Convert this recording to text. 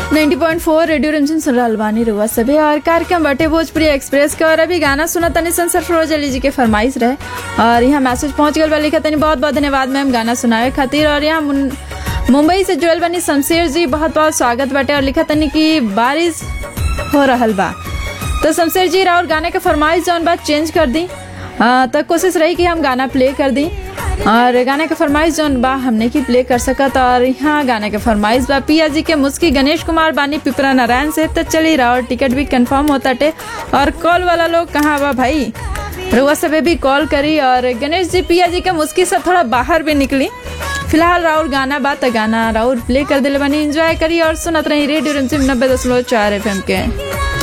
90.4 radio Ranjan सुन रहल बानी रुआ सभे और कार्यक्रम बाटे भोजपुरी एक्सप्रेस के और अभी गाना सुना तनी सन सरफरोज अली जी के फरमाइश रहे और यहाँ मैसेज पहुंच गल बा लिखा तनी बहुत बहुत धन्यवाद मैम गाना सुनावे खातिर और यहाँ मुन- मुंबई से जुड़ल बनी शमशेर जी बहुत बहुत स्वागत बाटे और लिखा तनी कि बारिश हो रहल बा तो शमशेर जी और गाने के फरमाइश जौन बात चेंज कर दी आ, तो कोशिश रही कि हम गाना प्ले कर दी और गाने के फरमाइश जौन बा हमने की प्ले कर सकत और यहाँ गाने के फरमाइश बा पिया जी के मुस्की गणेश कुमार बानी पिपरा नारायण से तो चली रहा और टिकट भी कंफर्म होता टे और कॉल वाला लोग कहाँ बा भाई रुआ सबे भी कॉल करी और गणेश जी पिया जी के मुस्की से थोड़ा बाहर भी निकली फिलहाल राहुल गाना बा तो गाना राहुल प्ले कर दिले बानी एंजॉय करी और सुनत रही रेडियो रिमझिम नब्बे दशमलव चार एफ के